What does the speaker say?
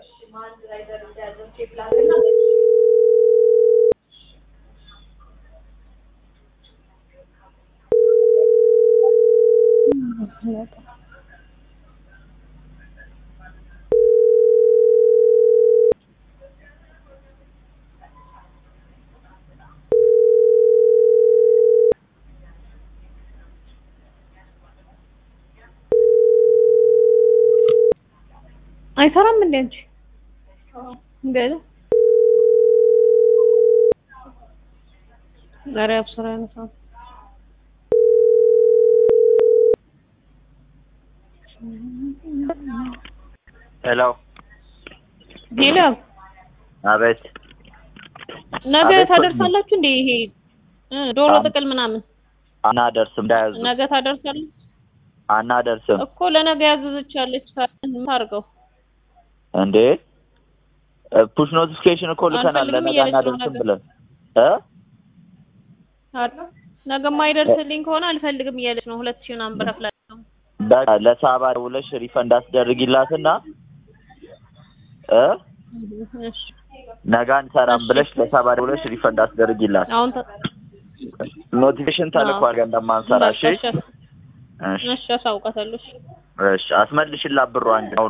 አይሰራም እንዴ አንቺ? እንዴት ዛሬ አብስራ ያነሳው ሄሎ ሄሎ፣ አቤት ነገ አቤት፣ ታደርሳላችሁ እንዴ? ይሄ እ ዶሮ አም- ጥቅል ምናምን አናደርስም እንዳያዙ ነገ ታደርሳለች አናደርስም እኮ ለነገ ያዘዘቻለች ታርገው እንዴ ፑሽ ኖቲፊኬሽን እኮ ልከናል አልፈልግም ለነገ እያለች ነው አናደርስም ነገ። ብለን እ ነገ የማይደርስልኝ ከሆነ አልፈልግም እያለች ነው። ሁለት ሺህ ምናምን ብር ከፍላለሁ። በቃ ለሳባ ደውለሽ ሪፈንድ አስደርጊላትና እ እሺ ነገ አንሰራም እሺ። ብለሽ ለሳባ ደውለሽ ሪፈንድ አስደርጊላት አሁን ተ- ኖቲፊኬሽን ተልኳል ገ እንደማንሰራ እሺ በቃ እሺ፣ እሺ እሺ አሳውቃታለሁ። እሺ እሺ አስመልሽላት ብሯን